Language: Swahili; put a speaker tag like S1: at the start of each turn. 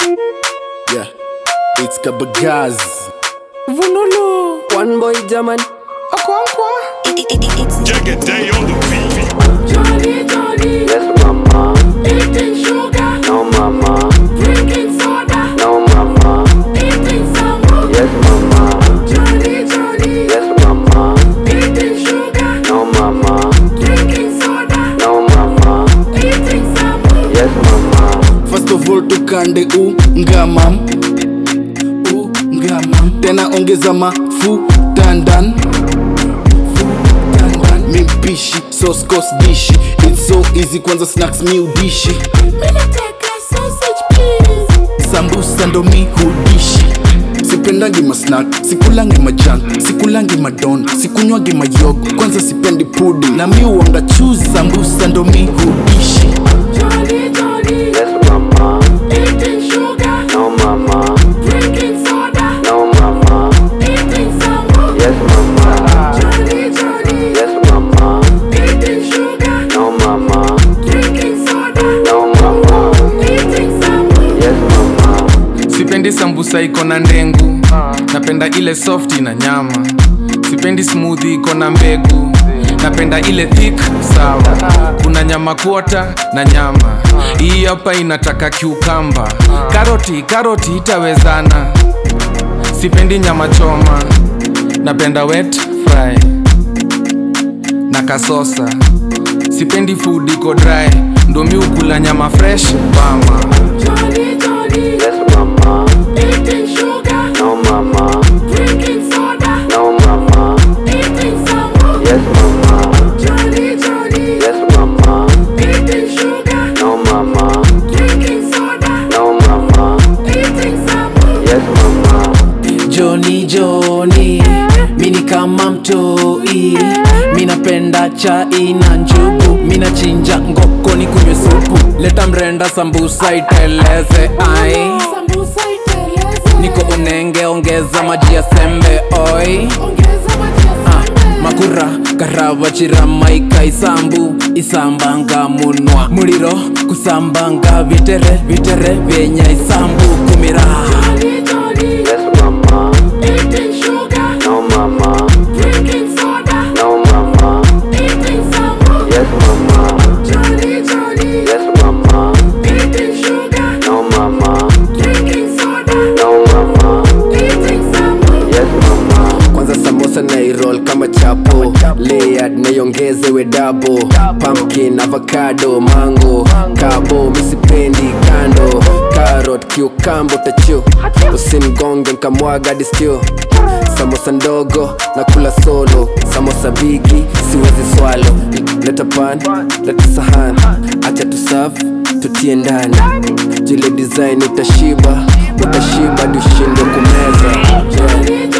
S1: Yeah, it's Kabagaz.
S2: Vunulu.
S3: One boy German.
S2: Okonkwa.
S4: Jagged day on the beat.
S2: Johnny, Johnny.
S3: Yes, mama.
S2: Eating sugar.
S3: No, mama.
S2: Drinking soda.
S3: No, mama.
S2: Eating sambu.
S3: Yes, mama.
S2: Johnny, Johnny.
S3: Yes, mama.
S2: Eating sugar.
S3: No, mama.
S2: Drinking soda.
S3: No, mama.
S2: Eating sambu.
S3: Yes, mama.
S1: First of all tukande ungamam ungamam tena ongeza mafuta ndan mimpishi soskos dishi its so easy kwanza snacks mi udishi
S2: Minataka sausage, please.
S1: sambusa ndo mi hudishi sipendangi masnak sikulangi majan sikulangi madon sikunywangi mayogo kwanza sipendi pudi na mi uanga chuzi sambusa ndo mi hudishi
S2: Johnny, Johnny.
S3: Yes, mama.
S2: Eating sugar.
S3: No, mama.
S2: Drinking soda.
S3: No, mama.
S2: Eating sambu.
S3: Yes, mama.
S2: Johnny, Johnny.
S3: Yes, mama.
S2: Eating sugar.
S3: No, mama.
S2: Drinking soda.
S3: No, mama.
S2: Eating sambu.
S3: Yes, mama.
S5: sipendi sambusa iko na ndengu napenda ile softi na nyama sipendi smoothie iko na mbegu napenda ile thick sawa kuna nyama kuota na nyama hii hapa inataka kiukamba karoti karoti itawezana sipendi nyama choma napenda wet fry na kasosa sipendi food iko dry ndo mi ukula nyama fresh bama
S2: Johnny, Johnny.
S3: Yes, mama.
S2: Eating sugar.
S3: No, mama.
S2: Drinking soda.
S3: No, mama.
S2: Eating sambu.
S3: Yes, mama.
S2: Johnny, Johnny.
S3: Yes, mama.
S2: Eating sugar.
S3: No, mama.
S2: Drinking soda.
S3: No, mama.
S2: Eating sambu.
S3: Yes, mama.
S6: Joni Joni, mini kama mtoi, minapenda chai na njugu, minachinja ngoko ni kunywe supu, leta mrenda sambusa iteleze ai,
S2: Sambusa iteleze.
S6: niko unenge ongeza maji ya sembe oi
S2: Ongeza maji ya
S6: Ah,
S2: sembe.
S6: makura karava chiramaika isambu isambanga munwa muliro kusambanga vitere vitere vyenya isambu kumira
S2: Johnny, Johnny.
S3: Yes, mama.
S2: Eating sugar.
S3: No, mama.
S2: Drinking soda.
S3: No, mama.
S2: Eating sambu.
S3: Yes, mama.
S2: Johnny, Johnny.
S3: Yes, mama.
S2: Eating sugar.
S3: No, mama.
S2: Drinking soda.
S3: No, mama.
S2: Eating sambu.
S3: Yes, mama. Kwanza samosa na irol kama chapo layered naiongezewe dabo pumpkin avocado mango kabo misipendi kando carrot kiukambo tachu usimgonge nkamwaga distio samosa ndogo na kula solo samosa bigi siwezi swalo leta pan leta sahan acha tusaf tutie ndani jile design utashiba utashiba dushindwe kumeza yeah.
S2: Johnny,